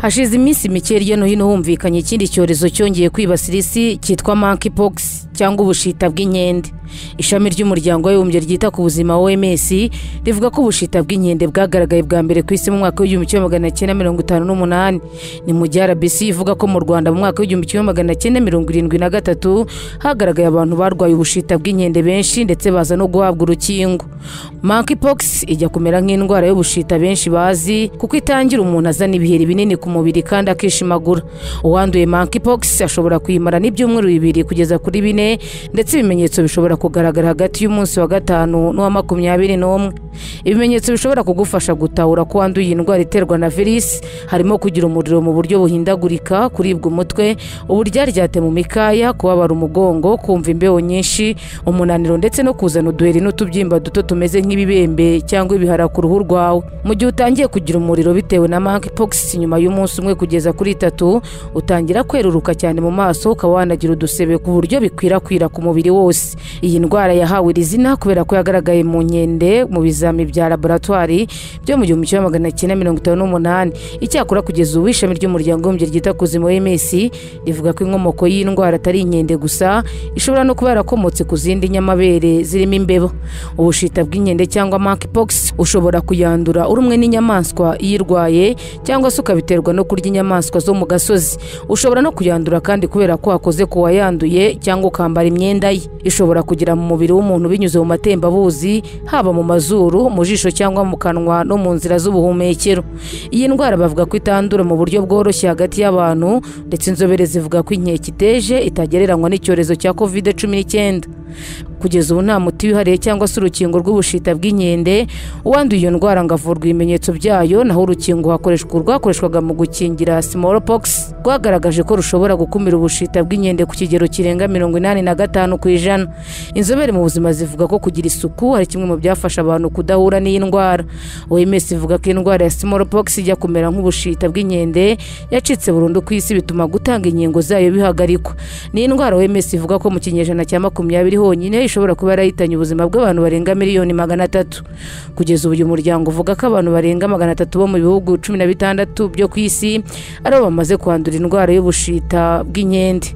hashize iminsi mike hirya no hino humvikanye ikindi cyorezo cyongeye kwibasira isi cyitwa monkeypox cyangwa ubushita bw'inkende ishami ry'umuryango w'abibumbye ryita ku buzima oms rivuga ko ubushita bw'inkende bwagaragaye bwa mbere ku isi mu mwaka w'igihumbi kimwe magana cyenda mirongo itanu n'umunani ni mu gihe rbc ivuga ko mu rwanda mu mwaka w'igihumbi kimwe magana cyenda mirongo irindwi na gatatu hagaragaye abantu barwaye ubushita bw'inkende benshi ndetse baza no guhabwa urukingo monkeypox ijya kumera nk'indwara y'ubushita benshi bazi kuko itangira umuntu azana ibiheri binini ku mubiri kandi akishimagura uwanduye monkeypox ashobora kuyimara n'ibyumweru bibiri kugeza kuri bine ndetse ibimenyetso bishobora kugaragara hagati y'umunsi wa gatanu n'uwa makumyabiri n'umwe ibimenyetso bishobora kugufasha gutahura ko wanduye iyi ndwara iterwa na virusi harimo kugira umuriro mu buryo buhindagurika kuribwa umutwe uburyaryate mu mikaya kubabara umugongo kumva imbeho nyinshi umunaniro ndetse no kuzana uduheri n'utubyimba duto tumeze nk'ibibembe cyangwa ibihara ku ruhu rwawe mu gihe utangiye kugira umuriro bitewe na monkeypox nyuma y'umunsi umwe kugeza kuri itatu utangira kweruruka cyane mu maso ukaba wanagira udusebe ku buryo bikwirakwira ku mubiri wose iyi ndwara yahawe iri zina kubera ko yagaragaye mu nkende mu bizami bya laboratwari byo mu gihumbi kimwe magana cyenda mirongo itanu n'umunani icyakora kugeza ubu ishami ry'umuryango w'abibumbye ryita ku buzima OMS rivuga ko inkomoko y'iyi ndwara atari inkende gusa ishobora no kuba yarakomotse ku zindi nyamabere zirimo imbeba ubushita bw'inkende cyangwa monkeypox ushobora kuyandura uri umwe n'inyamaswa iyirwaye cyangwa se ukabiterwa no kurya inyamaswa zo mu gasozi ushobora no kuyandura kandi kubera ko wakoze ku wayanduye cyangwa ukambara imyenda ye ishobora kugera mu mubiri w'umuntu binyuze mu matembabuzi haba mu mazuru mu jisho cyangwa mu kanwa no mu nzira z'ubuhumekero iyi ndwara bavuga ko itandura mu buryo bworoshye hagati y'abantu ndetse inzobere zivuga ko inkeke iteje itagereranywa n'icyorezo cya covid cumi n'icyenda kugeza ubu nta muti wihariye cyangwa se urukingo rw'ubushita bw'inkende uwanduye iyo ndwara ngo avurwa ibimenyetso byayo naho urukingo hakoreshwa urwakoreshwaga mu gukingira smallpox rwagaragaje ko rushobora gukumira ubushita bw'inkende ku kigero kirenga mirongo inani na gatanu ku ijana inzobere mu buzima zivuga ko kugira isuku ari kimwe mu byafasha abantu kudahura n'iyi ndwara oms ivuga ko indwara ya smallpox ijya kumera nk'ubushita bw'inkende yacitse burundu ku isi bituma gutanga inkingo zayo bihagarikwa ni indwara oms ivuga ko mu kinyejana cya makumyabiri honyine ishobora kuba yarahitanye ubuzima bw'abantu barenga miliyoni magana atatu kugeza ubu uyu muryango uvuga ko abantu barenga magana atatu bo mu bihugu cumi na bitandatu byo ku isi ari bo bamaze kwandura indwara y'ubushita bw'inkende